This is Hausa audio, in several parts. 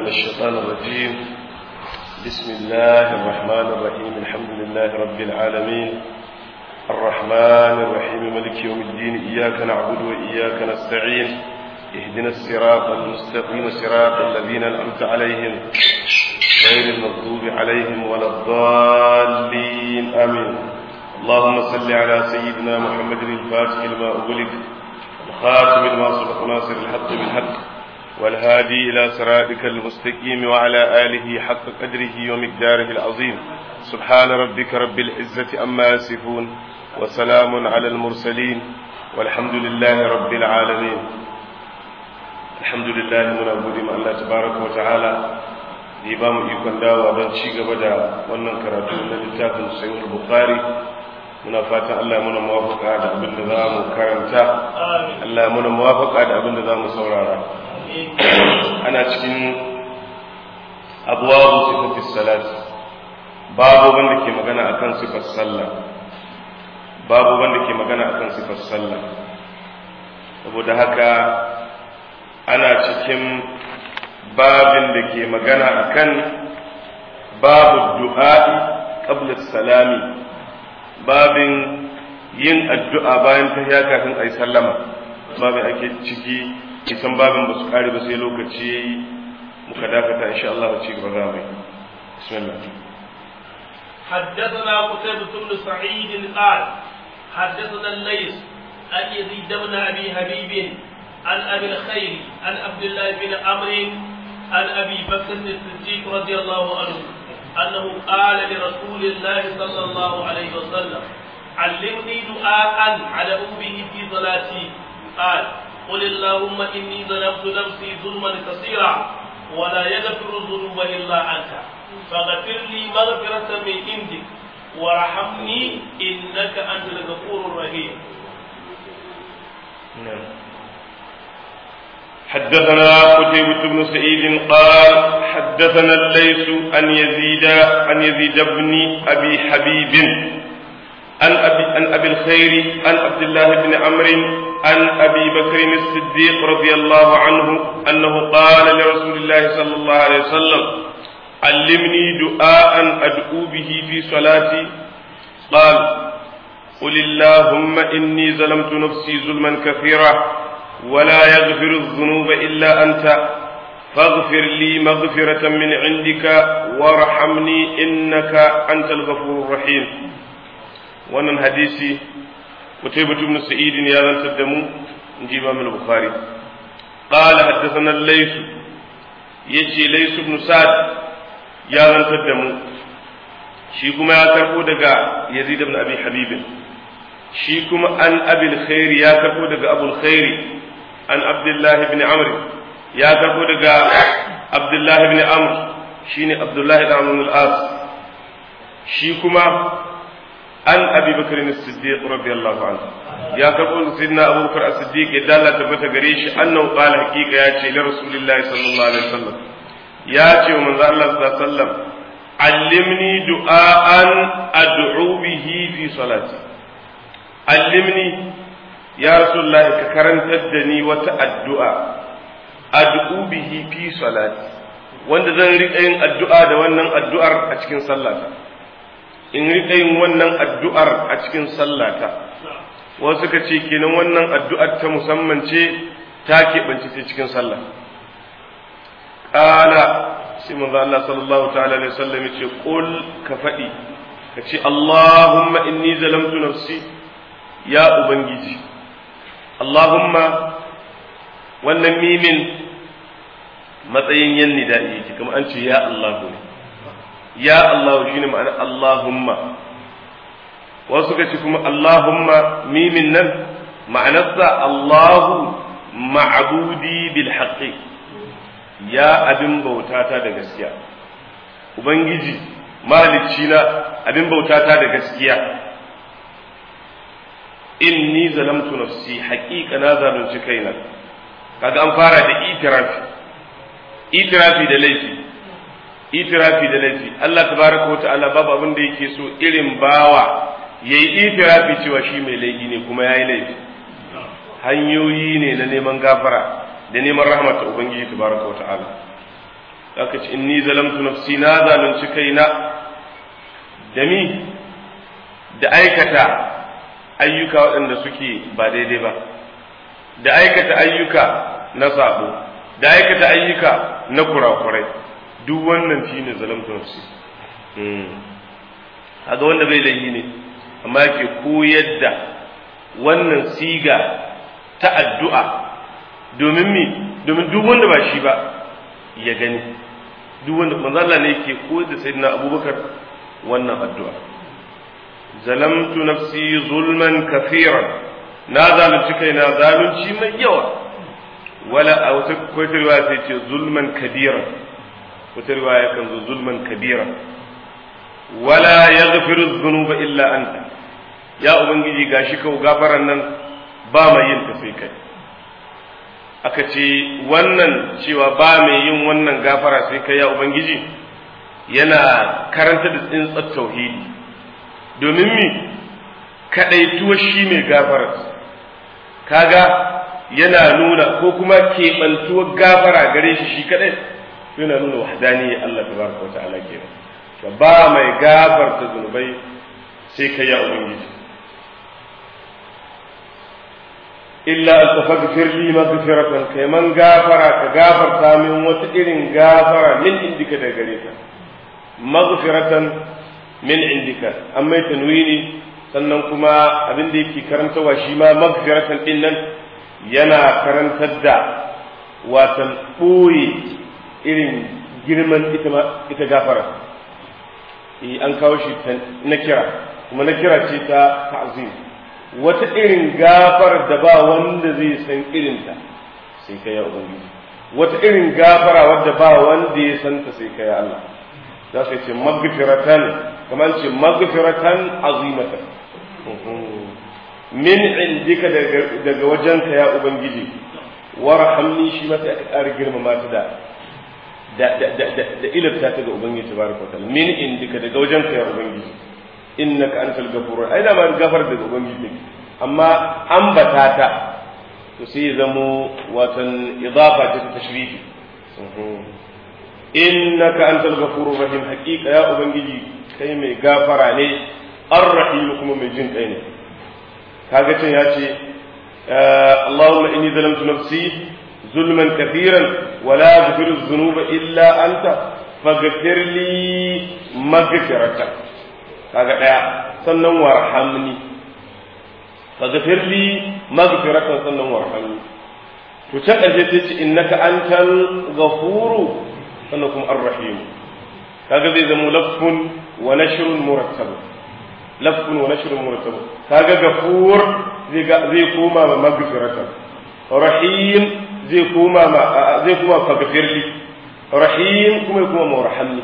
الشيطان الرجيم بسم الله الرحمن الرحيم الحمد لله رب العالمين الرحمن الرحيم ملك يوم الدين إياك نعبد وإياك نستعين اهدنا الصراط المستقيم صراط الذين أنعمت عليهم غير المغضوب عليهم ولا الضالين آمين اللهم صل على سيدنا محمد الفاتح لما أغلق الخاتم لما سبق ناصر الحق بالحق والهادي إلى صراطك المستقيم وعلى آله حق قدره ومقداره العظيم سبحان ربك رب العزة أما يصفون وسلام على المرسلين والحمد لله رب العالمين الحمد لله من أبو ما الله تبارك وتعالى da ba mu ikon dawa don ci gaba da wannan karatu na littafin sahih bukhari muna fatan Allah muna muwafaka da abin da za mu karanta Allah muna muwafaka da abin da za mu saurara ana cikin abuwabu sifatis salat babu wanda ke magana akan sifar sallah babu wanda ke magana akan sifar sallah saboda haka ana cikin babin da ke magana akan babu du'a'i qabla salami babin yin addu'a bayan tahiya kafin ayi sallama babin ake ciki kisan babin ba su kare ba sai lokaci yayi muka dakata insha Allah ci gaba za mu bismillah حدثنا قتيبة بن سعيد قال حدثنا الليث عن يزيد بن ابي حبيب عن ابي الخير عن عبد الله بن عمرو عن ابي بكر الصديق رضي الله عنه انه قال لرسول الله صلى الله عليه وسلم علمني دعاء على به في صلاتي قال قل اللهم اني ظلمت نفسي ظلما كثيرا ولا يغفر الذنوب الا انت فاغفر لي مغفرة من عندك وارحمني انك انت الغفور الرحيم. نعم. حدثنا قتيبة بن سعيد قال حدثنا الليث عن يزيد عن يزيد بن ابي حبيب عن ابي عن ابي الخير عن عبد الله بن عمرو عن ابي بكر الصديق رضي الله عنه انه قال لرسول الله صلى الله عليه وسلم علمني دعاء ادعو به في صلاتي قال قل اللهم اني ظلمت نفسي ظلما كثيرا ولا يغفر الذنوب الا انت فاغفر لي مغفرة من عندك وارحمني انك انت الغفور الرحيم wannan hadisi قتيبة بن سعيد يا ذا تدمو نجي امام البخاري قال حدثنا الليث يجي ليث بن سعد يا ذا تدمو shi kuma ya karbo daga Yazid ibn Abi Habib shi kuma an Abil Khair ya karbo daga Abul Khair an Abdullah ibn Amr ya karbo daga Abdullah ibn Amr shine Abdullah ibn Amr al-As shi kuma an abi bakar as-siddiq radiyallahu anhu ya karbo sayyidina abu bakar as-siddiq ya dalla tabbata gare shi annahu qala haqiqa ya ce li rasulillahi sallallahu alaihi wasallam ya ce wa manzo Allah sallallahu alaihi wasallam allimni du'aan ad'u bihi fi salati allimni ya rasulullah ka karantar da ni wata addu'a ad'u bihi fi salati wanda zan riƙa yin addu'a da wannan addu'ar a cikin sallata in riƙa yin wannan addu'ar a cikin sallata wasu ka ce kenan wannan addu'ar ta musamman ce ta keɓance ta cikin sallah ƙala sai manzo Allah sallallahu ta'ala alaihi wasallam ya ce qul ka faɗi ka ce Allahumma inni zalamtu nafsi ya ubangiji Allahumma wannan mimin matsayin yan nida'i yake kuma an ce ya Allahu ne ya Allah shine ma'ana Allahumma wasu ka ce kuma Allahumma mimin nan ma'anarsa Allahu ma'budi bil haqqi ya abin bautata da gaskiya ubangiji mahalicci na abin bautata da gaskiya inni zalamtu nafsi haqiqa na zalunci kaina kaga an fara da itirafi itirafi da laifi itirafi da laifi Allah tabaraka wata'ala babu abin da yake so irin bawa yayi itirafi cewa shi mai laifi ne kuma yayi laifi hanyoyi ne na neman gafara da neman rahmat ubangiji tabaraka wata'ala aka ce inni zalamtu nafsi na zalunci kaina da mi da aikata ayyuka waɗanda suke ba daidai ba da aikata ayyuka na sabo da aikata ayyuka na kurakurai duk wannan shi ne zalamtu nafsi haga wanda bai laifi ne amma yake koyar da wannan siga ta addu'a domin mi domin duk wanda ba shi ba ya gani duk wanda manzo Allah ne yake koyar da sayyidina Abubakar wannan addu'a zalamtu nafsi zulman kafiran na zalunci kaina zalunci mai yawa wala a wata kwata riwaya sai ce zulman kabira wata riwaya kan zo zulman kabira wala yaghfiru dhunuba illa anta ya ubangiji gashi kau gafaran nan ba mai yin ta sai kai aka ce wannan cewa ba mai yin wannan gafara sai kai ya ubangiji yana karanta da tsintsar tauhidi domin mi kadaituwa shi mai gafarar kaga yana nuna ko kuma keɓantuwar gafara gare shi shi kadai yana nuna wahdani Allah tabaraka wa ta'ala kenan ba mai gafarta zunubai sai kai ya ubangiji illa an tafaghfir li maghfiratan kai man gafara ka gafarta min wata irin gafara min indika da gare ka maghfiratan min indika amma tanwini sannan kuma abin da yake karantawa shi ma maghfiratan din nan yana karantar da watan ɓoye irin girman ita gafara an kawo shi na kira kuma na kira ce ta ta'zim wata irin gafar da ba wanda zai san irinta sai ka ya ubangiji wata irin gafara wadda ba wanda ya santa sai ka ya Allah za su ce magfiratan kamar ce magfiratan azimatan min indika daga wajenka ya ubangiji warhamni shi mata aka ƙara girmama ta da da ilabta ta ga ubangiji tabaraka wa ta'ala min indika daga wajenka ya ubangiji innaka antal ghafurur ai da ma gafar daga ubangiji take amma ambata ta to sai ya zamo watan idafa ta tashrifi innaka antal ghafurur rahim haqiqa ya ubangiji kai mai gafara ne arrahim kuma mai jin kai ne kaga can ya ce Allahumma inni zalamtu nafsi zulman kathiran wa la yaghfiru dhunuba illa anta faghfir li maghfiratan kaga daya sannan warhamni faghfir li maghfiratan sannan warhamni to can ƙarshe sai ce innaka antal ghafuru sannan kuma ar-rahim kaga zai zama lafun wa nashrun murattab lafun wa nashrun murattab kaga ghafur zai zai koma ma maghfiratan rahim zai koma ma zai koma faghfir li rahim kuma kuma warhamni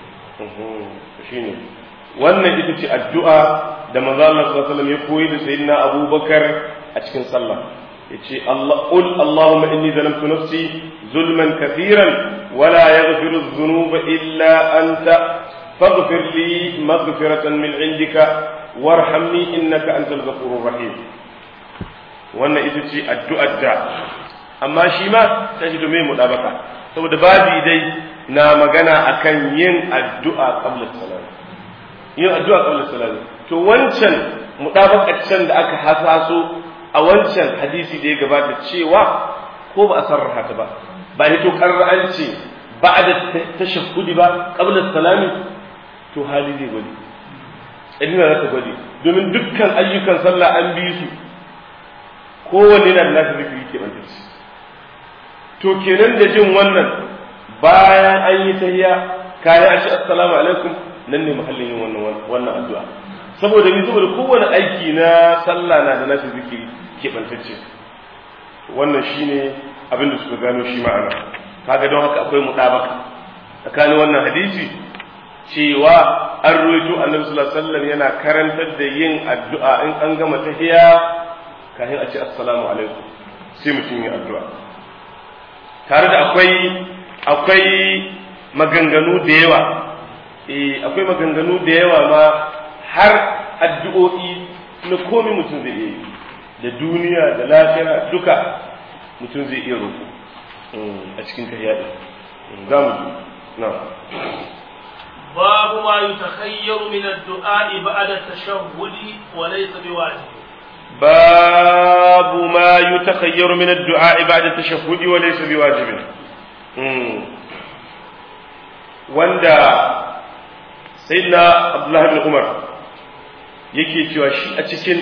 shine wannan ita ce addu'a da manzo Allah sallallahu alaihi wasallam ya koyi da sayyidina Abubakar a cikin sallah yace Allah qul Allahumma inni zalamtu nafsi zulman kathiran wa la yaghfiru adh-dhunuba illa anta faghfir li maghfiratan min indika warhamni innaka antal ghafurur rahim wannan ita ce addu'ar da amma shi ma sai da mai mudabaka saboda babi dai na magana akan yin addu'a qabla salat yin addu'a qabla salat to wancan mudabakacin da aka hasaso a wancan hadisi da ya gabata cewa ko ba a sarraha ta ba ba hito karra ce ba da tashahhudi ba qabla salami to hali zai gwadi idina za ta gwadi domin dukkan ayyukan sallah an bi su kowanne na da nasu zikiri ke bantacce to kenan da jin wannan bayan an yi tahiyya kayan ashi assalamu alaikum nan ne mahallin yin wannan wannan addu'a saboda ni saboda kowane aiki na sallah na da nashi zikiri keɓantacce wannan shine abin da suka gano shi ma'ana kaga don haka akwai mutabaka tsakanin wannan hadisi cewa an ruwaito annabi sallallahu alaihi wasallam yana karantar da yin addu'a in an gama tahiya kafin a ce assalamu alaikum sai mutum yi addu'a tare da akwai akwai maganganu da yawa eh akwai maganganu da yawa ma har addu'o'i na komai mutum zai iya yi da duniya da lafiya duka mutum zai iya roƙo a cikin kariya ɗin za mu ji na'am باب ما يتخير من الدعاء بعد التشهد وليس بواجب باب ما يتخير من الدعاء بعد التشهد وليس بواجب wanda sayyidina abdullahi bin umar yake cewa shi a cikin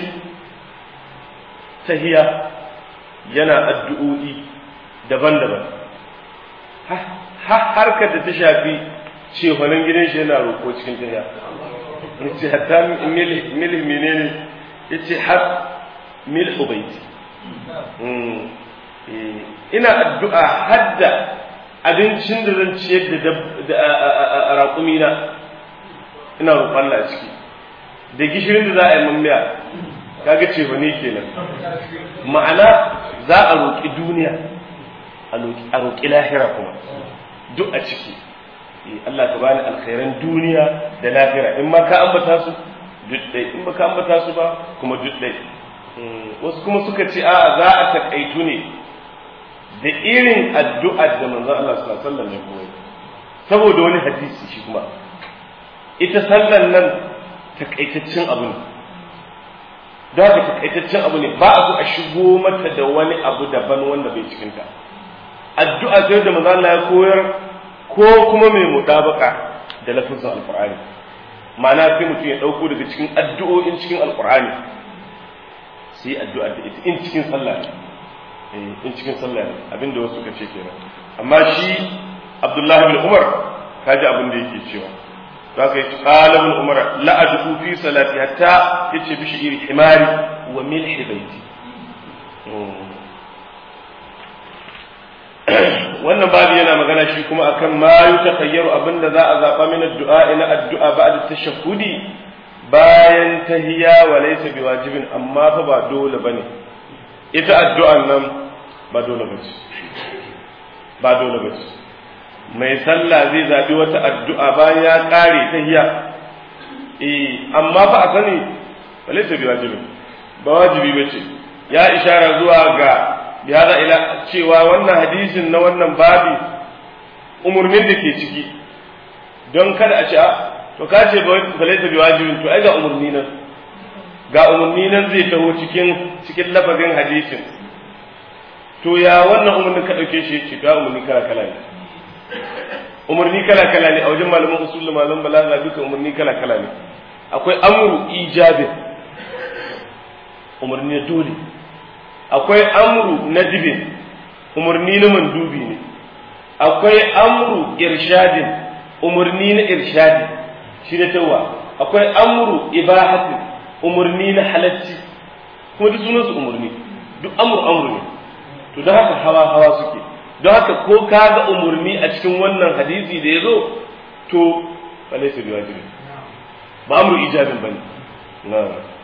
tahiya yana addu'o'i daban-daban harkar da ta shafi cefanen gidan shi yana roƙo cikin tahiya ce hatta mil menene ya ce har mil ubaiti ina addu'a hadda abincin da zan ciyar da raƙumina ina roƙon Allah ciki da gishirin da za a yi mamiya kaga ce ba ne kenan ma'ana za a roƙi duniya a roƙi lahira kuma duk a ciki Allah ka bani alkhairan duniya da lahira in ma ka ambata su duk ɗai in ba ka ambata su ba kuma duk ɗai wasu kuma suka ce a za a taƙaitu ne da irin addu'ar da manzon Allah sallallahu alaihi wasallam ya koyi saboda wani hadisi shi kuma ita sallan nan takaitaccen abu ne da haka takaitaccen abu ne ba a so a shigo mata da wani abu daban wanda bai cikin ta addu'a sai da manzon Allah ya koyar ko kuma mai mudabaka da lafazin alqur'ani ma'ana sai mutum ya dauko daga cikin addu'o'in cikin alqur'ani sai addu'a da ita in cikin sallah ne in cikin sallah ne abinda wasu suka ce kenan amma shi abdullahi bin umar kaji abin da yake cewa za ka yi qala bin umar la ad'u fi salati hatta yace bi shi'ir himari wa milhi baiti wannan babu yana magana shi kuma akan ma yutakhayyaru abinda za a zaba min addu'a ina addu'a ba'da tashahhudi bayan tahiyya wa laysa biwajibin amma fa ba dole bane ita addu'an nan ba dole ba ce ba dole ba ce mai sallah zai zaɓi wata addu'a bayan ya ƙare ta hiya eh amma ba a sani ba laisa bi wajibi ba wajibi ba ce ya ishara zuwa ga bihada ila cewa wannan hadisin na wannan babi umurnin da ke ciki don kada a ce a to ka ce ba laisa bi wajibin to ai ga umurni nan ga umarni nan zai taho cikin cikin lafazin hadisin to ya wannan umarnin ka dauke shi ce ga umarni kala kala ne umarni kala kala ne a wajen malaman usul da malaman balaga duka umarni kala kala ne akwai amru ijabi umarni na dole akwai amru nadibin umarni na mandubi ne akwai amru irshadin umarni na irshadi shi da tawa akwai amru ibahatin umarni na halacci kuma duk sunansu umarni duk amur amur ne to don haka hawa hawa suke don haka ko ka ga umarni a cikin wannan hadisi da ya zo to ba laisa bi wajibi ba amru ijabin bane na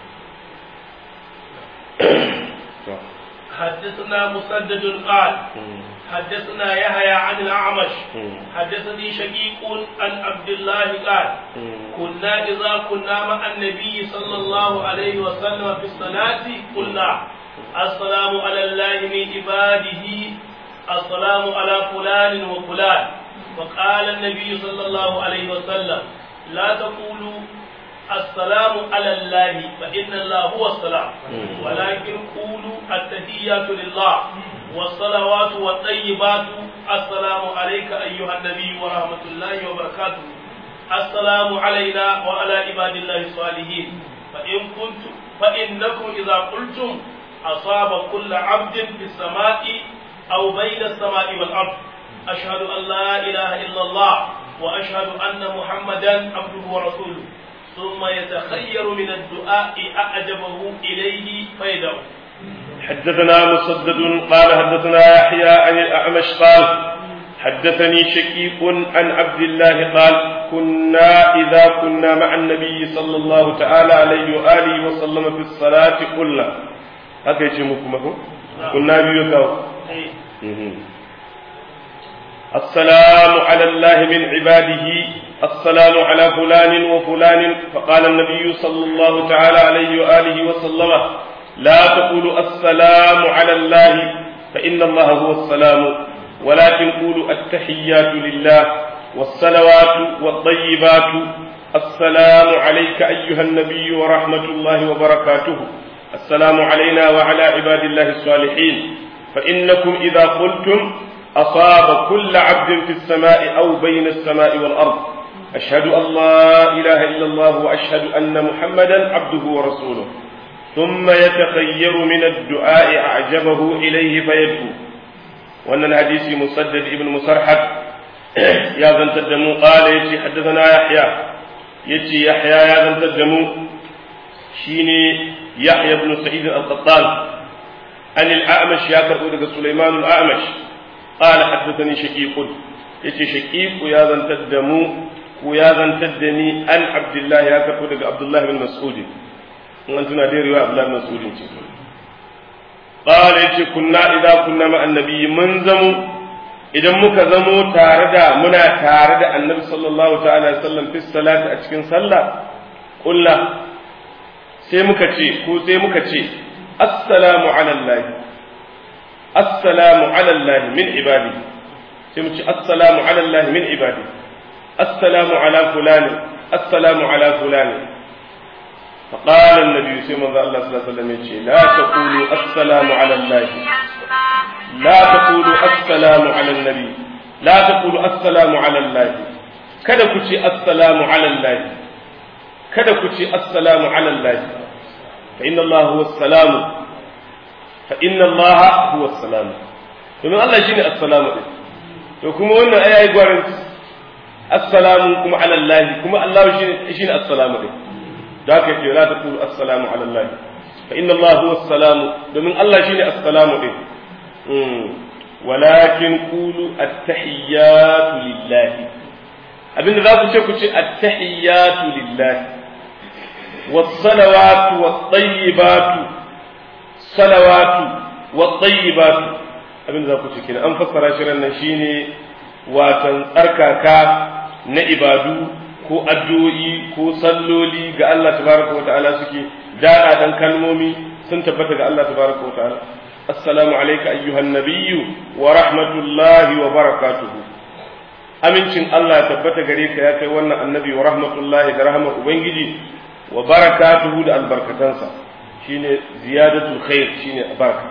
حدثنا مسدد قال حدثنا يحيى عن الأعمش حدثني شقيق عن عبد الله قال كنا إذا كنا مع النبي صلى الله عليه وسلم في الصلاة قلنا السلام على الله من عباده السلام على فلان وفلان وقال النبي صلى الله عليه وسلم لا تقولوا السلام على الله فإن الله هو السلام ولكن قولوا التحيات لله والصلوات والطيبات السلام عليك أيها النبي ورحمة الله وبركاته السلام علينا وعلى عباد الله الصالحين فإن كنتم فإنكم إذا قلتم أصاب كل عبد في السماء أو بين السماء والأرض أشهد أن لا إله إلا الله وأشهد أن محمدا عبده ورسوله ثم يتخير من الدعاء أعجبه إليه فيدعو حدثنا مسدد قال حدثنا يحيى عن الأعمش قال حدثني شكيك عن عبد الله قال كنا إذا كنا مع النبي صلى الله تعالى عليه وآله وسلم في الصلاة قلنا هكذا يجمعكم كنا بيوكاو السلام على الله من عباده السلام على فلان وفلان فقال النبي صلى الله تعالى عليه وآله وسلم لا تقولوا السلام على الله فإن الله هو السلام ولكن قولوا التحيات لله والصلوات والطيبات السلام عليك أيها النبي ورحمة الله وبركاته السلام علينا وعلى عباد الله الصالحين فإنكم إذا قلتم أصاب كل عبد في السماء أو بين السماء والأرض أشهد أن لا إله إلا الله وأشهد أن محمدا عبده ورسوله ثم يتخير من الدعاء أعجبه إليه فيدعو وأن الحديث مسدد ابن مسرحد يا ذن تدمو قال يتي حدثنا يحيى يتي يحيى يا ذن تدمو شيني يحيى بن سعيد القطان عن الأعمش يا كربو سليمان الأعمش قال حدثني شقيق يتي شقيق يا ذن تدمو ويا ذن تدني عن عبد الله يا كربو عبد الله بن مسعود in an tuna dai riwaya Abdullah bin Mas'ud ce qala yace kunna idza kunna ma annabi mun zamo idan muka zamo tare da muna tare da annabi sallallahu ta'ala alaihi wasallam fi salati a cikin sallah kulla sai muka ce ko sai muka ce assalamu ala allah assalamu ala allah min ibadi sai mu ce assalamu ala allah min ibadi assalamu ala fulani assalamu ala fulani فقال النبي صلى الله عليه وسلم لا تقولوا السلام على الله لا تقولوا السلام على النبي لا تقولوا السلام على الله kada ku ce assalamu ala Allah kada ku ce assalamu ala Allah fa inna Allah huwa salam fa inna Allah huwa salam domin Allah shine assalamu din to kuma wannan ayayi gwarin assalamu kuma ala Allah kuma Allah shine shine assalamu din da haka yake la taqulu assalamu ala Allah fa inna Allah huwa assalamu domin Allah shine assalamu din walakin qulu at-tahiyyatu lillahi abinda za ku ce ku ce at-tahiyyatu lillahi was-salawatu wat-tayyibatu salawatu wat-tayyibatu abinda za ku ce kenan an fassara shi ran nan shine watan tsarkaka na ibadu ko addu'o'i ko salloli ga Allah tabaraka wa ta'ala suke daɗa dan kalmomi sun tabbata ga Allah tabaraka wa ta'ala assalamu alayka ayyuhan nabiyyu wa rahmatullahi wa barakatuhu amincin Allah ya tabbata gare ka ya kai wannan annabi wa rahmatullahi da rahmar ubangiji wa barakatuhu da albarkatansa shine ziyadatul khair shine baraka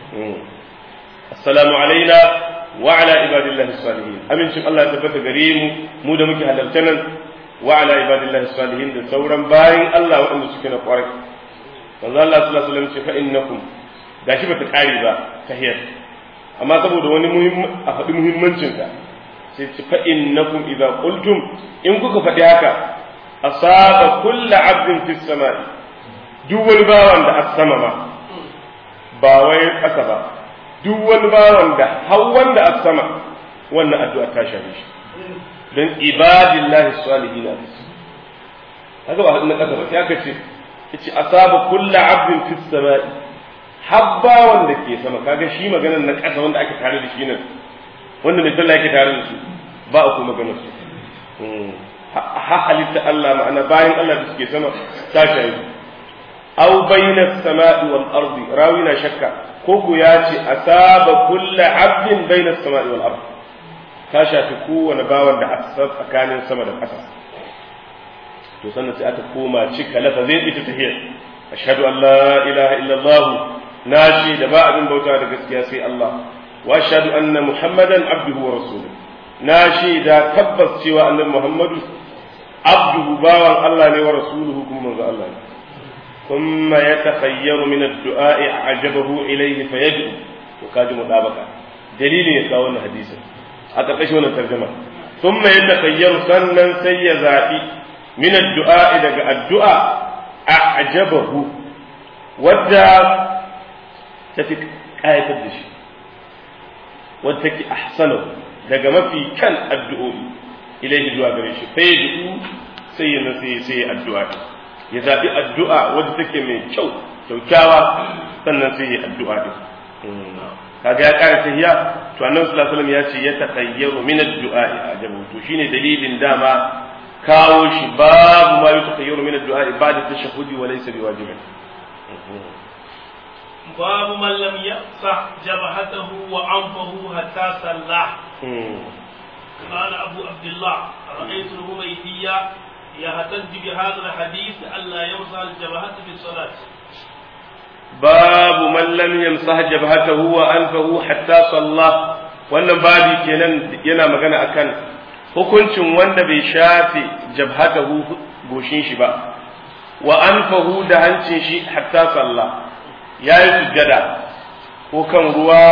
assalamu alaina wa ala ibadillahi salihin amincin Allah ya tabbata gare mu mu da muke halarta nan wa ala ibadillahi salihin da sauran bayin Allah waɗanda suke na ƙwarai manzo Allah sallallahu alaihi wasallam ce fa innakum gashi bata kare ba tahiyar amma saboda wani muhimmi a faɗi muhimmancin ka sai ce fa innakum idza qultum in kuka faɗi haka asaba kullu abdin fis samai duk wani bawan da as-sama ma ba wai ƙasa ba duk wani bawan da har wanda as-sama wannan addu'a ta shafe shi don ibadillahi salihin a su haka ba na kasa ba sai aka ce yace asaba kullu abdin fis samai habba wanda ke sama kaga shi maganar na kasa wanda ake tare da shi nan wanda mai sallah yake tare da su ba a ko maganar su ha halitta Allah ma'ana bayan Allah da suke sama ta shayi aw bayna samai wal ardi rawina shakka ko ku ya ce asaba kullu abdin bayna samai wal ardi ta shafi kowane bawan da aka tsakanin sama da ƙasa to sannan sai aka koma cika lafazin ita ta hiyar ashhadu an la ilaha illallah na ce da ba abin bauta da gaskiya sai Allah wa ashhadu anna muhammadan abduhu wa rasuluhu na ce da tabbas cewa annabi muhammadu abduhu bawan Allah ne wa rasuluhu kuma manzo Allah ne ثم يتخير من الدعاء أعجبه إليه فيدعو وكاد مطابقة دليل يقول حديثا a ƙarƙashin wannan tarjuma sun mai yadda kayyaru sannan sai ya zaɓi min addu'a daga addu'a a ajabahu wadda ta fi ƙayatar da shi wadda take ahsanu daga mafi kan addu'o'i ilaihi zuwa gare shi sai ya du'u sai ya sai sai ya addu'a ya zaɓi addu'a wadda take mai kyau kyaukyawa sannan sai ya addu'a din kaga ya ƙara tahiya to annabi sallallahu alaihi wasallam ya ce ya takayyaru min ad-du'a ajabu to shine dalilin dama kawo shi babu ma yutakayyaru min ad-du'a ba'da tashahhudi wa laysa biwajibin باب من لم يقصح جبهته وعنفه حتى صلى قال أبو عبد الله رأيت الهميدية يهتز بهذا الحديث ألا يمسح الجبهة في الصلاة babu man lam yamsah jabhatahu wa anfahu hatta salla wannan babi kenan yana magana akan hukuncin wanda bai shafe jabhatahu goshin shi ba wa anfahu da hancin shi hatta salla yayi sujjada ko kan ruwa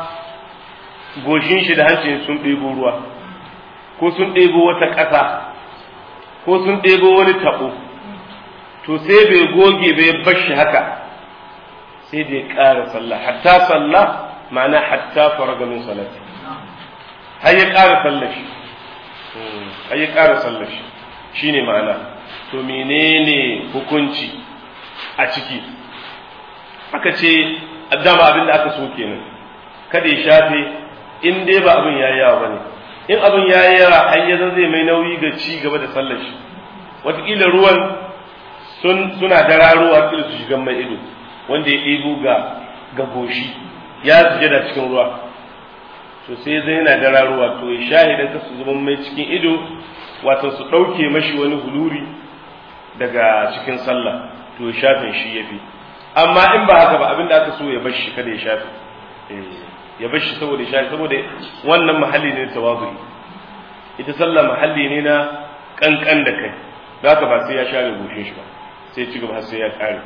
goshin shi da hancin sun ɗebo ruwa ko sun ɗebo wata ƙasa ko sun ɗebo wani taɓo to sai bai goge bai bar shi haka sai da ya ƙara sallah hatta sallah ma'ana hatta faraga min salati har ya ƙara sallah shi har ya ƙara sallah shi shine ma'ana to menene hukunci a ciki aka ce dama abin da aka so kenan kada ya shafe in dai ba abin yayi yawa bane in abin yayi yawa har ya zai mai nauyi ga ci gaba da sallar shi wataƙila ruwan suna dararowa kila su shigan mai ido wanda ya ɗebo ga ga goshi ya suje da cikin ruwa to sai zai yana dararowa to ya shahidan ka su zama mai cikin ido wato su ɗauke mashi wani huluri daga cikin sallah to ya shafin shi ya fi amma in ba haka ba abinda aka so ya bar shi kada ya shafe ya bar shi saboda ya shafe saboda wannan mahalli ne tawazu ita sallah mahalli ne na kankan da kai da haka ba sai ya share goshin shi ba sai ci gaba sai ya kare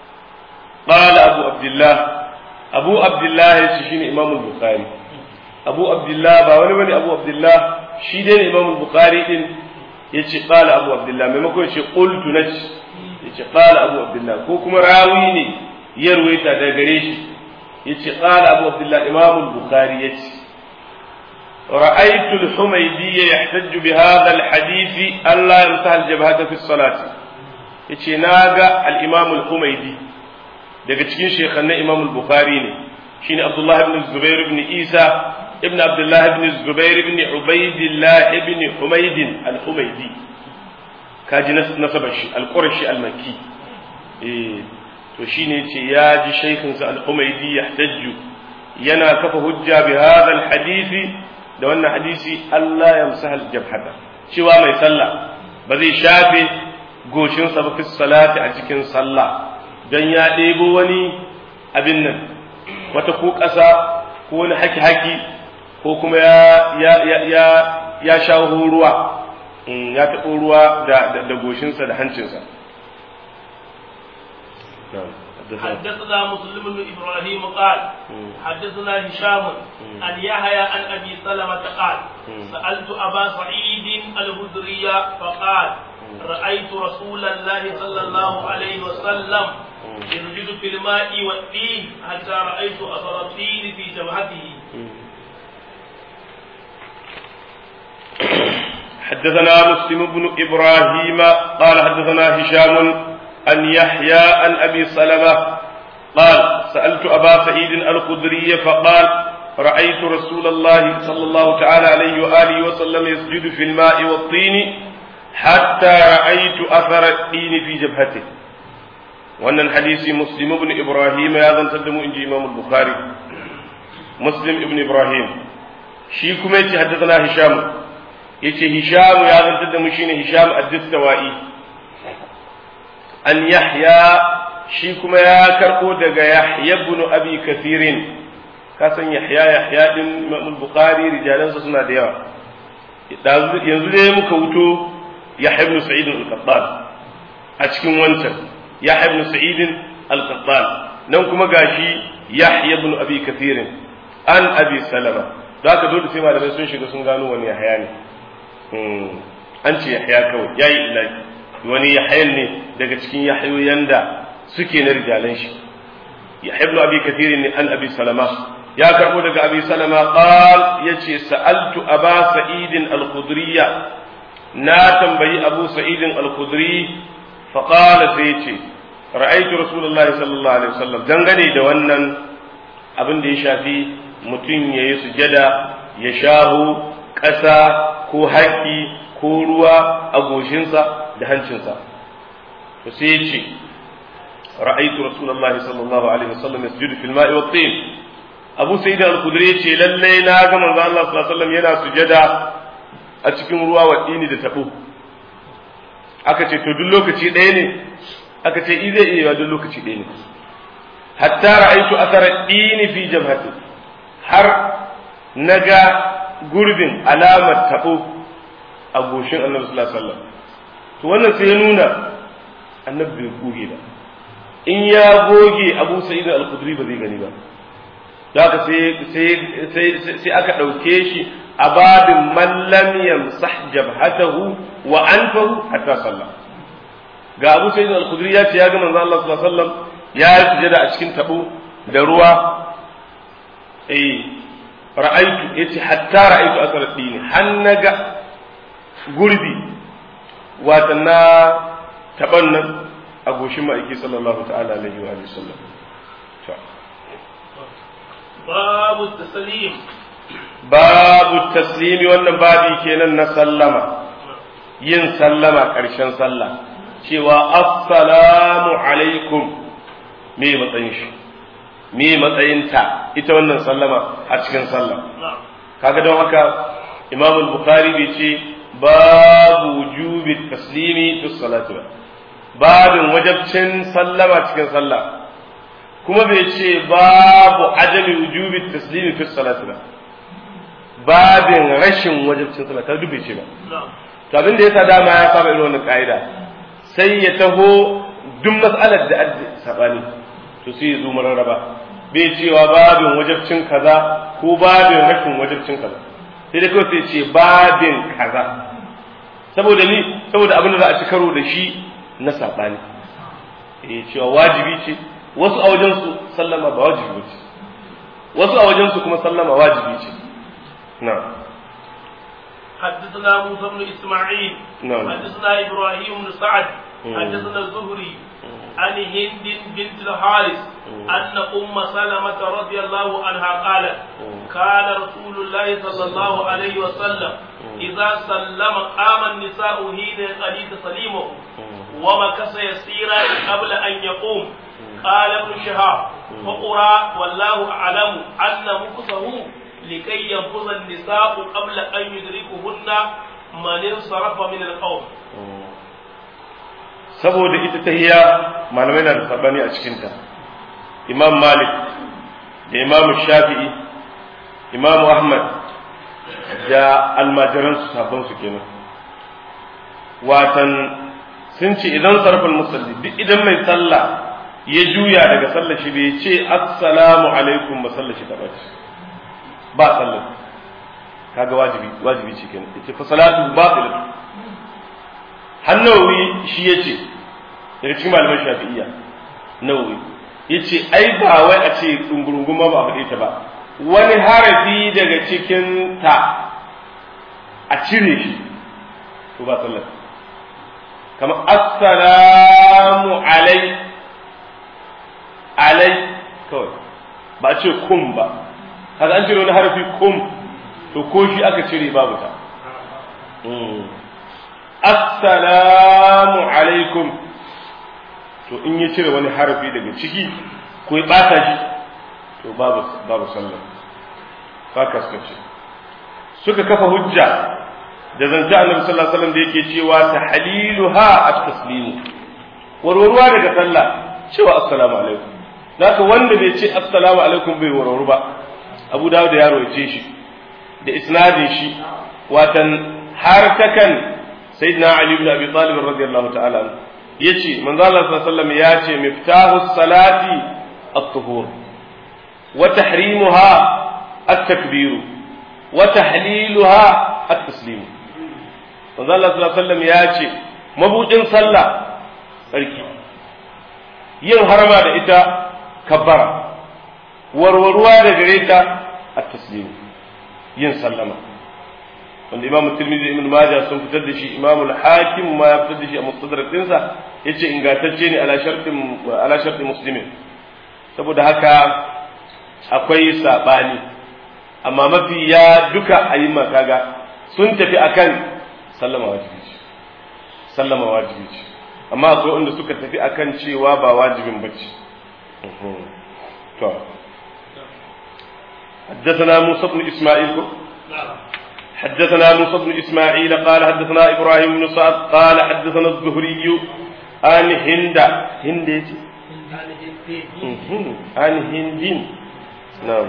قال أبو عبد الله أبو عبد الله شيني إمام البخاري أبو عبد الله باوني بني أبو عبد الله شيدين إمام البخاري إن يجي قال أبو عبد الله مما يجي قلت نج يجي قال أبو عبد الله كوكما راويني يروي تدغريش يجي قال أبو عبد الله إمام البخاري يجي رأيت الحميدي يحتج بهذا الحديث ألا يمسح الجبهة في الصلاة يجي ناقة الإمام الحميدي daga cikin shekhannan Imam Bukhari ne shine Abdullah ibn Zubair ibn Isa ibn Abdullah ibn Zubair ibn Ubaidillah ibn Humayd al-Humaydi kaji nasabar shi al-Qurashi al-Makki eh to shine yace ya ji shaykhin sa al-Humaydi yahtajju yana kafa hujja bi hadha al-hadisi da wannan hadisi Allah ya musa al-jabhata cewa mai sallah ba zai shafe goshinsa ba fi salati a cikin sallah don ya ɗebo wani abin nan wata ko ƙasa ko wani haki-haki ko kuma ya ya ya ya ya shawo ruwa ya taɓo ruwa da da goshinsa da hancinsa حدثنا مسلم بن ابراهيم قال حدثنا هشام عن يحيى عن ابي سلمه قال سالت ابا سعيد الخدري فقال رايت رسول الله صلى الله عليه وسلم يسجد في الماء والدين حتى رايت اثر الدين في جبهته حدثنا مسلم بن ابراهيم قال حدثنا هشام عن يحيى عن ابي سلمه قال سالت ابا سعيد الخدري فقال رايت رسول الله صلى الله تعالى عليه واله وسلم يسجد في الماء والطين حتى رايت اثر الدين في جبهته wannan hadisi muslim ibn ibrahim ya zantar da mu inji imam bukhari muslim ibn ibrahim shi kuma yace haddathana hisham yace hisham ya zantar da mu shine hisham ad-distawai an yahya shi kuma ya karbo daga yahya ibn abi kathirin ka san yahya yahya din imam bukhari rijalansa suna da yawa yanzu dai muka wuto yahya ibn sa'id al-qattan a cikin wancan yahya ibn sa'id al-qattan nan kuma gashi yahya ibn abi kathirin an abi salama da haka dole sai malamai sun shiga sun gano wani yahya ne an ce yahya kawai yayi ilahi wani yahya ne daga cikin yahyoyin da suke na rijalan shi yahya ibn abi kathir ne an abi salama ya karbo daga abi salama qal yace sa'altu aba sa'id al-khudriyya na tambayi abu sa'id al-khudri fa qala sai yace ra'aytu rasulullahi sallallahu alaihi wasallam dangane da wannan abin da ya shafi mutum ya yi sujada ya shahu ƙasa ko haƙi ko ruwa a goshinsa da hancinsa to sai ya ce ra'aitu rasulullahi sallallahu alaihi wasallam yasjudu fil ma'i wat tin Abu Sa'id al-Khudri ya ce lalle na ga manzo Allah sallallahu alaihi wasallam yana sujada a cikin ruwa wa dini da tabo aka ce to duk lokaci ɗaya ne aka ce i zai iya yiwa duk lokaci ɗaya ne hatta ra'aitu athara dini fi jabhati har naga gurbin alamar tabo a goshin annabi sallallahu alaihi wasallam to wannan sai ya nuna annabi bai goge ba in ya goge abu sa'id al-khudri ba zai gani ba da haka sai sai aka ɗauke shi a babin man lam yamsah jabhatahu wa anfahu hatta sallah ga abu sa'id al-khudri ya ce ya ga manzo Allah sallallahu alaihi wasallam ya yi sujada a cikin tabo da ruwa eh ra'aitu yace hatta ra'aitu asar dini hannaga gurbi wata na taban nan a goshin ma'aiki sallallahu ta'ala alaihi wa sallam babu taslim babu taslimi wannan babi kenan na sallama yin sallama ƙarshen sallah cewa assalamu alaikum me matsayin shi me matsayinta ita wannan sallama a cikin sallah kaga don haka imam al-bukhari bai ce babu wujubi taslimi fi salati ba babin wajabcin sallama cikin sallah kuma bai ce babu adami wujubi taslimi fi salati ba babin rashin wajabcin sallah ta dube ce ba to abin da yasa dama ya saba irin wannan ka'ida sai ya taho duk mas'alar da adda sabani to sai ya zo mararraba bai cewa babin wajabcin kaza ko babin rashin wajabcin kaza sai dai kawai sai ce babin kaza saboda ni saboda abin da za a ci karo da shi na sabani eh cewa wajibi ce wasu a wajen su sallama ba wajibi ce wasu a wajen su kuma sallama wajibi ce na'am حدثنا موسى بن اسماعيل نعم. حدثنا ابراهيم بن سعد حدثنا الزهري عن هند بنت الحارث ان ام سلمه رضي الله عنها قالت كان رسول الله صلى الله عليه وسلم اذا سلم قام النساء حين قليل تسليمه ومكث يسيرا قبل ان يقوم قال ابن شهاب فقرا والله اعلم ان مكثه لكي ينفذ النساء قبل أن يدركهن من انصرف من القوم saboda ita tahiya malamai na da sabani a cikinta imam malik da imam shafi'i imam ahmad da almajiransu sabon su kenan watan sun ce idan sarfin musalli duk idan mai sallah ya juya daga sallar shi bai ce assalamu alaikum ba sallar shi ta ɓace ba sallar kaga wajibi wajibi ce kenan yace fa salatu batilatu hannawi shi yace daga cikin malaman shafi'iyya nawawi yace ai ba wai a ce dungurungun ma ba a faɗe ta ba wani harafi daga cikin ta a cire shi to ba sallar kamar assalamu alai alai kawai ba a ce kum ba kaga an cire wani harafi kum to ko shi aka cire babu ta assalamu alaikum to in ya cire wani harafi daga ciki ko ya bata shi to babu babu sallah haka suka ce suka kafa hujja da zance annabi sallallahu alaihi wasallam da yake cewa tahliluha at-taslimu warwarwa daga sallah cewa assalamu alaikum zaka wanda bai ce assalamu alaikum bai warwaru ba abu dawud ya roce shi da isnadin shi watan har takan sayyidina ali ibn abi talib radiyallahu ta'ala yace manzo Allah sallallahu alaihi wasallam ya ce miftahu salati at-tuhur wa tahrimuha at-takbir wa tahliluha at-taslim manzo Allah sallallahu alaihi wasallam ya ce mabudin sallah sarki yin harama da ita kabbara warwarwa da gare ta at-taslim yin sallama wanda imam tirmidhi ibn majah sun fitar da shi imam al-hakim ma ya fitar da shi a mustadrak dinsa yace ingantacce ne ala shartin ala shartin muslimin saboda haka akwai sabani amma mafi ya duka ayyuma kaga sun tafi akan sallama wajibi ce sallama wajibi ce amma akwai wanda suka tafi akan cewa ba wajibin bace to حدثنا موسى بن اسماعيل حدثنا موسى بن إسماعيل قال حدثنا إبراهيم بن سعد قال حدثنا الزهري عن هند هند عن هند نعم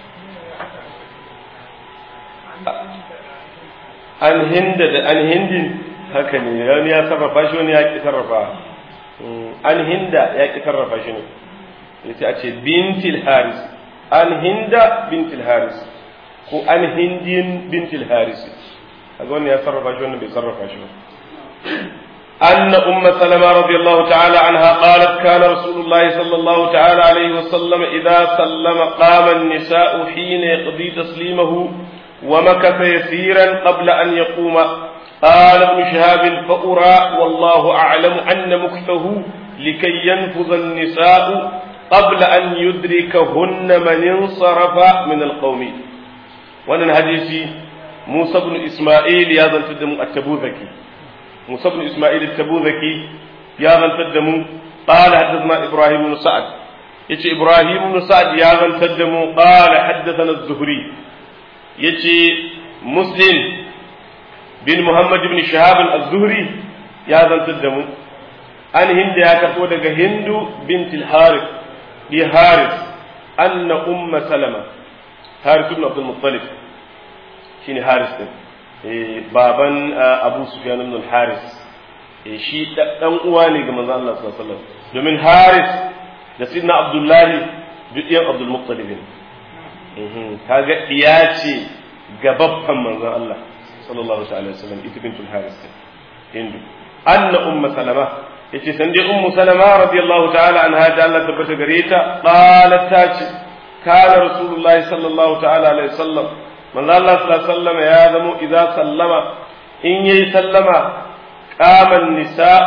عن هند عن هند haka ne wani ya sarrafa shi wani ya ki sarrafa an hinda ya ki sarrafa shi ne yace a ce bintil haris an hinda bintil haris ko an hindin bintil haris kaga wannan ya sarrafa shi wannan bai sarrafa shi ba أن أم سلمة رضي الله تعالى عنها قالت كان رسول الله صلى الله تعالى عليه وسلم إذا سلم قام النساء حين يقضي تسليمه ومكث يسيرا قبل أن يقوم قال ابن شهاب فأرى والله أعلم أن مكثه لكي ينفذ النساء قبل أن يدركهن من انصرف من القوم wannan hadisi Musa ibn Isma'il ya zantar da mu a Tabuzaki Musa ibn Isma'il Tabuzaki ya zantar da mu qala haddathana Ibrahim ibn Sa'ad yace Ibrahim ibn Sa'ad ya zantar da mu qala haddathana Az-Zuhri yace Muslim bin Muhammad ibn Shihab Az-Zuhri ya zantar da mu an hinda ya karbo daga Hindu bint al-Harith bi Harith anna umma Salama Haris ibn Abdul Muttalib shine Haris din eh baban Abu Sufyan ibn al-Haris eh shi dan uwa ne ga manzon Allah sallallahu alaihi wasallam domin Haris da Sidna Abdullah duk ɗiyan Abdul Muttalib ne kaga iya ce ga babban manzon Allah sallallahu alaihi wasallam ita bintul Haris hindu anna umma salama yace san dai ummu salama radiyallahu ta'ala anha da Allah tabbata gare ta qalat ta ce كان رسول الله صلى الله تعالى عليه وسلم من الله صلى الله عليه وسلم يا ذمو إذا سلم إن يسلم قام النساء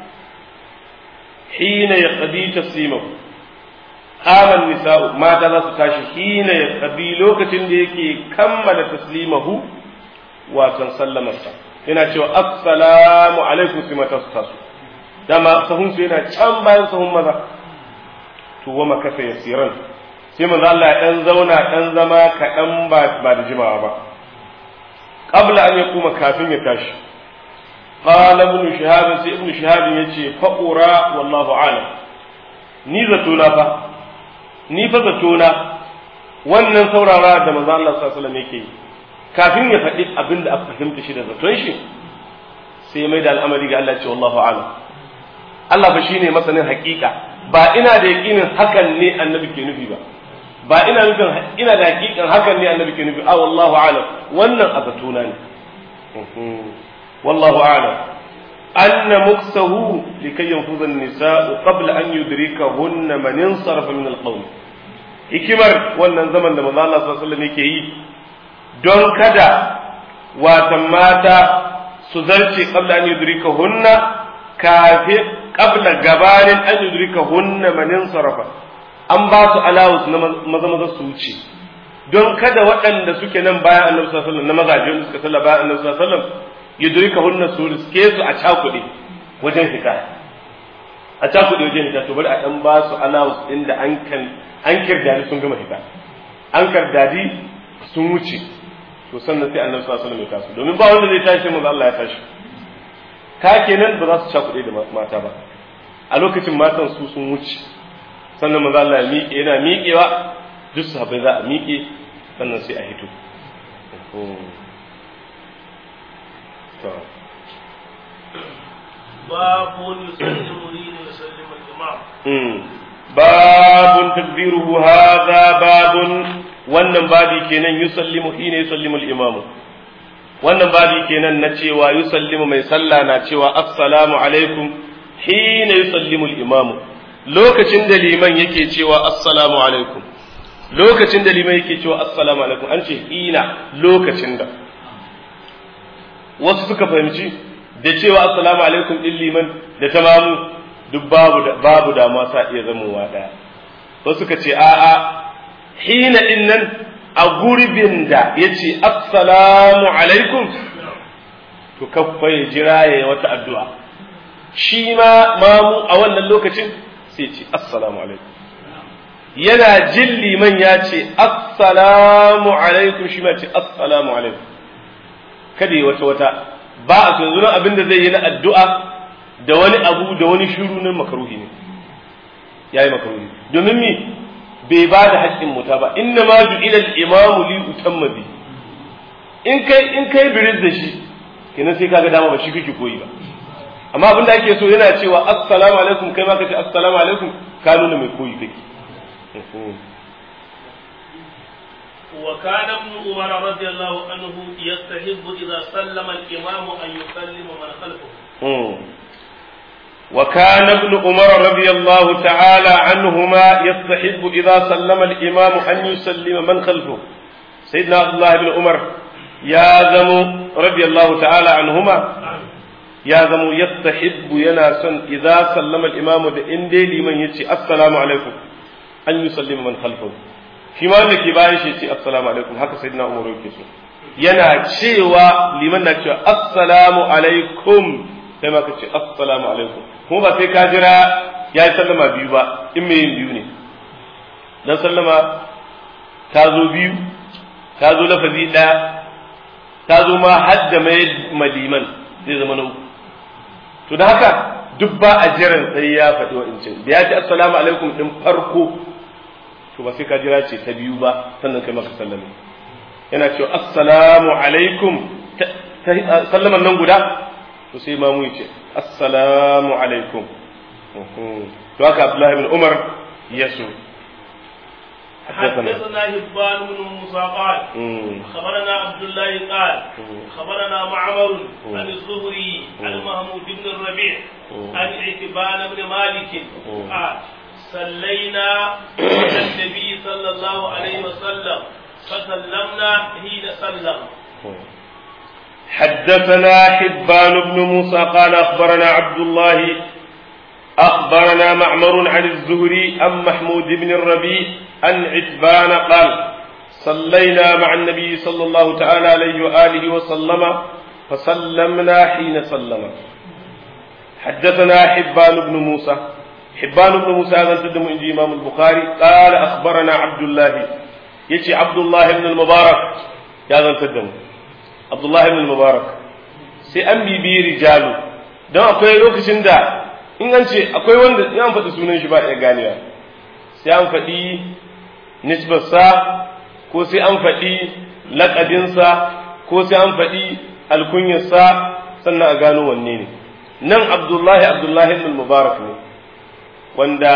حين يقضي تسليمه قام النساء ما تلا ستاشي حين يقضي لوكة ديكي كمل تسليمه وكان سلم yana cewa assalamu alaikum sai mata su taso dama sahun su yana can bayan sahun maza to wa makasa yasiran sai manzo Allah ya dan zauna dan zama kaɗan ba ba da jimawa ba qabla an yakuma kafin ya tashi qala ibn shihab sai ibn shihab yace fa ura wallahu alam ni zato na fa ni fa zato na wannan saurara da manzo Allah sallallahu alaihi wasallam yake yi kafin ya faɗi abin da aka fahimta shi da zaton shi sai mai da al'amari ga Allah ce wallahu alam Allah ba shine masanin hakika ba ina da yakinin hakan ne annabi ke nufi ba ba ina nufin ina da hakikan hakan ne annabi ke nufi a wallahu alam wannan a zatona ne wallahu alam anna muksahu likay yanfuza an-nisa'u qabla an yudrikahunna man insarafa min al-qawm hikimar wannan zaman da manzo Allah sallallahu alaihi wasallam yake yi don kada watan mata su zarce qabla an yudrikahunna kafin qabla gabanin an yudrikahunna man insarafa an ba su alawus na maza maza su wuce don kada waɗanda suke nan bayan annabi sallallahu alaihi wasallam na mazaje wanda suka salla bayan annabi sallallahu alaihi wasallam yudrika hunna su riske su a cakuɗe wajen fita a cakuɗe wajen fita to bari a dan ba su alawus din da an kan an kirdadi sun gama fita an kirdadi sun wuce to sannan sai annabi sallallahu alaihi wasallam ya taso domin ba wanda zai tashi manzo Allah ya tashi ka kenan ba za su cakuɗe da mata ba a lokacin matan su sun wuce sannan maza Allah ya miƙe yana miƙewa duk sahabbai za a miƙe sannan sai a hito باب يسلم حين يسلم الإمام babun takbiruhu hadha babun wannan babi kenan yusallimu hina yusallimu al-imamu wannan babi kenan na cewa yusallimu mai sallah na cewa assalamu alaikum hina yusallimu al-imamu lokacin da liman yake cewa assalamu alaikum lokacin da liman yake cewa assalamu alaikum an ce hina lokacin da wasu suka fahimci da cewa assalamu alaikum din liman da tamamu duk babu da babu da ma sa iya zamowa daya wasu suka ce a'a hina din nan a gurbin da yace assalamu alaikum to kaffa ya jira ya wata addu'a shi ma mamu a wannan lokacin sai ce assalamu alaikum yana jin liman ya ce assalamu alaikum shi ma ce assalamu alaikum kada yi wata wata ba a yanzu nan abin da zai yi na addu'a da wani abu da wani shiru nan makaruhi ne yayi makaruhi domin mi bai ba da haƙƙin muta ba inna ma ju'ila al-imamu li utamma bi in kai in kai biris da shi kenan sai kaga dama ba shi kake koyi ba amma abin da ake so yana cewa assalamu alaikum kai ma ka ce assalamu alaikum ka nuna mai koyi kake وكان ابن عمر رضي الله عنه يستحب إذا سلم الإمام أن يسلم من خلفه. وكان ابن عمر رضي الله تعالى عنهما يستحب إذا سلم الإمام أن يسلم من خلفه. سيدنا عبد الله بن عمر يا زم رضي الله تعالى عنهما يا زم يستحب يناسا إذا سلم الإمام إن دي لمن يتي السلام عليكم أن يسلم من خلفه. shi ma wanda ke bayan shi ce assalamu alaikum haka sai na umaru yake so yana cewa liman na cewa assalamu alaikum sai ma ka ce assalamu alaikum kuma ba sai ka jira ya yi sallama biyu ba in mai yin biyu ne dan sallama ta zo biyu ta zo lafazi ɗaya ta zo ma hadda mai maliman zai zama na uku to da haka duk ba a jiran sai ya faɗi wa'incin da ya ce assalamu alaikum ɗin farko to ba sai ka jira ce ta biyu ba sannan kai maka sallame yana cewa assalamu alaikum sallaman nan guda to sai ma mu ce assalamu alaikum to haka Abdullahi ibn Umar ya so حدثنا هبان بن موسى قال خبرنا عبد الله قال خبرنا معمر عن الزهري عن محمود بن الربيع عن عتبان بن مالك قال صلينا على النبي صلى الله عليه وسلم فسلمنا حين سلم حدثنا حبان بن موسى قال أخبرنا عبد الله أخبرنا معمر عن الزهري عن محمود بن الربيع عن عتبان قال صلينا مع النبي صلى الله تعالى عليه وآله وسلم فسلمنا حين سلم حدثنا حبان بن موسى حبان بن موسى هذا تدم عند إمام البخاري قال أخبرنا عبد الله يتي عبد الله بن المبارك هذا تدم عبد الله بن المبارك sai an bibiyi rijalu don akwai lokacin da in an ce akwai wanda in an faɗi sunan shi ba iya ganewa sai an faɗi nisbarsa ko sai an faɗi laƙabinsa ko sai an faɗi alkunyarsa sannan a gano wanne ne nan abdullahi abdullahi ibn mubarak ne wanda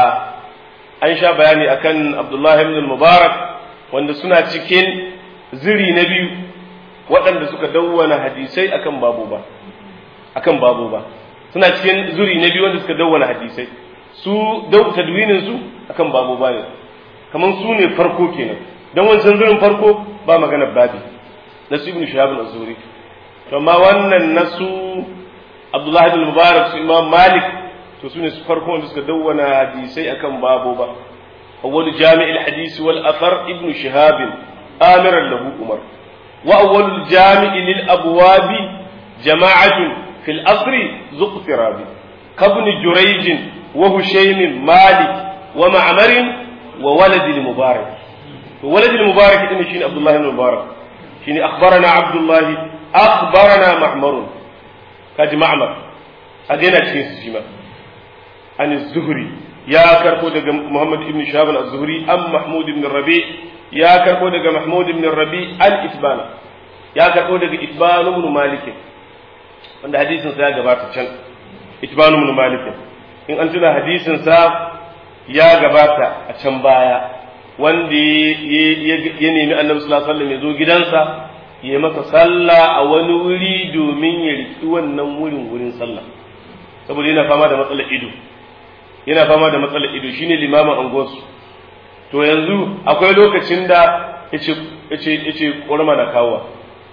an sha bayani akan abdullahi ibn mubarak wanda suna cikin ziri na biyu waɗanda suka dawwana hadisai akan babu ba akan babu ba suna cikin zuri na biyu wanda suka dawwana hadisai su dau tadwinin su akan babu ba ne kaman su ne farko kenan dan wancan zurin farko ba magana babi na su ibn shahab al-azuri to amma wannan nasu abdullahi ibn mubarak su imam malik to su ne su farko wanda suka dawwana hadisai akan babu ba awwal jami'il hadisi wal athar ibn shihab amiran lahu umar وأول الجامع للأبواب جماعة في الأصر ذو اقتراب كابن جريج وهشيم مالك ومعمر وولد المبارك وولد المبارك إن شين عبد الله بن المبارك شين أخبرنا عبد الله أخبرنا معمر كاج معمر أدينا شين سجما عن الزهري يا كركو محمد بن شهاب الزهري أم محمود بن الربيع ya karbo daga Mahmud ibn Rabi al-Itban ya karbo daga Itban ibn Malik wanda hadisin sa ya gabata can Itban ibn Malik in an tuna hadisin sa ya gabata a can baya wanda ya nemi Annabi sallallahu alaihi wasallam ya zo gidansa ya masa sallah a wani wuri domin ya riki wannan wurin wurin sallah saboda yana fama da matsalar ido yana fama da matsalar ido shine limamin angonsu to yanzu akwai lokacin da ya ce ƙorma na kawowa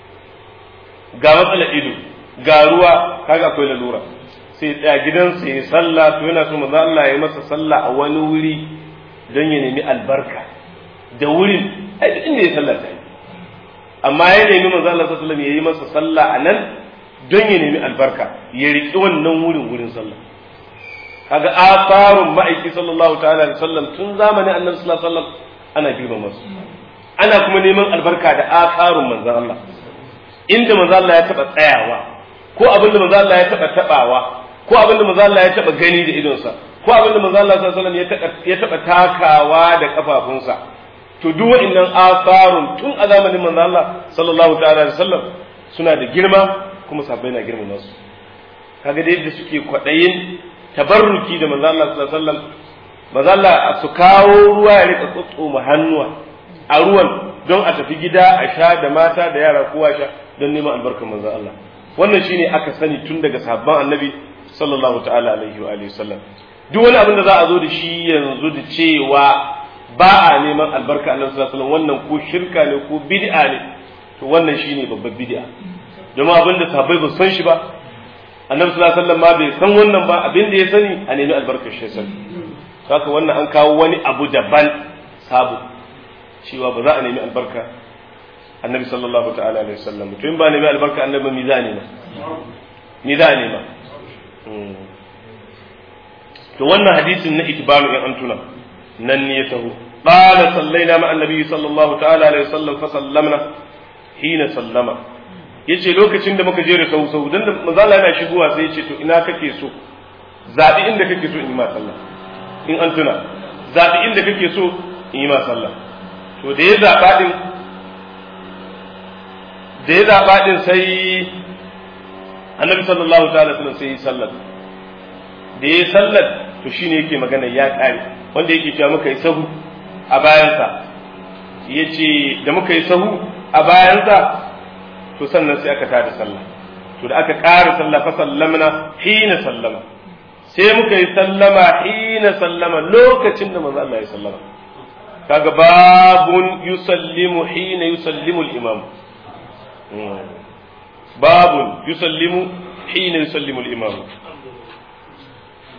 ga matsalar ido ga ruwa kaga akwai lalura sai tsaya gidansa ya sallah to yana so maza Allah ya masa sallah a wani wuri don ya nemi albarka da wurin ai duk inda ya sallah ta yi amma ya nemi manzo Allah sallallahu alaihi wasallam ya yi masa sallah a nan don ya nemi albarka ya riƙi wannan wurin wurin sallah kaga asarun ma'aiki sallallahu ta'ala alaihi wasallam tun zamanin annabi sallallahu alaihi wasallam ana girmama su ana kuma neman albarka da asarun manzon Allah inda manzo Allah ya taba tsayawa ko abin da manzo Allah ya taba tabawa ko abin da manzo Allah ya taba gani da idonsa ko abin da manzo Allah sallallahu alaihi wasallam ya taba takawa da kafafunsa to duk wa'annan asarun tun a zamanin manzo Allah sallallahu ta'ala alaihi wasallam suna da girma kuma sahabbai na girmama su kaga da yadda suke kwadayin tabarruki da manzo Allah sallallahu alaihi wasallam manzo Allah su kawo ruwa ya rika tsotsoma hannuwa a ruwan don a tafi gida a sha da mata da yara kowa sha don neman albarkar manzo Allah wannan shine aka sani tun daga sahabban annabi sallallahu ta'ala alaihi wa alihi wasallam duk wani abin da za a zo da shi yanzu da cewa ba a neman albarka annabi sallallahu alaihi wasallam wannan ko shirka ne ko bid'a ne to wannan shine babbar bid'a domin abin da sahabbai ba san shi ba annabi sallallahu alaihi wasallam ma bai san wannan ba abin da ya sani a nemi albarkar shi sani haka wannan an kawo wani abu daban sabo cewa ba za a nemi albarka annabi sallallahu ta'ala alaihi wasallam to in ba nemi albarka annabi mi za a nema mi za a nema to wannan hadisin na itibaru in an tuna nan ne ya taho qala sallaina ma annabi sallallahu ta'ala alaihi wasallam fa sallamna hina sallama yace lokacin da muka je da sau sau dan da manzala yana shigowa sai yace to ina kake so zabi inda kake so in yi ma sallah in an tuna zabi inda kake so in yi ma sallah to da ya zaba din da ya zaba din sai annabi sallallahu ta'ala sallam sai yi sallar da ya sallar to shine yake magana ya kare wanda yake cewa muka yi sahu a bayansa yace da muka yi sahu a bayansa to sannan sai aka tada sallah to da aka ƙara sallah fa sallamna hina sallama sai muka yi sallama hina sallama lokacin da manzo Allah ya sallama kaga babun yusallimu hina yusallimu al-imam babun yusallimu hina yusallimu al-imam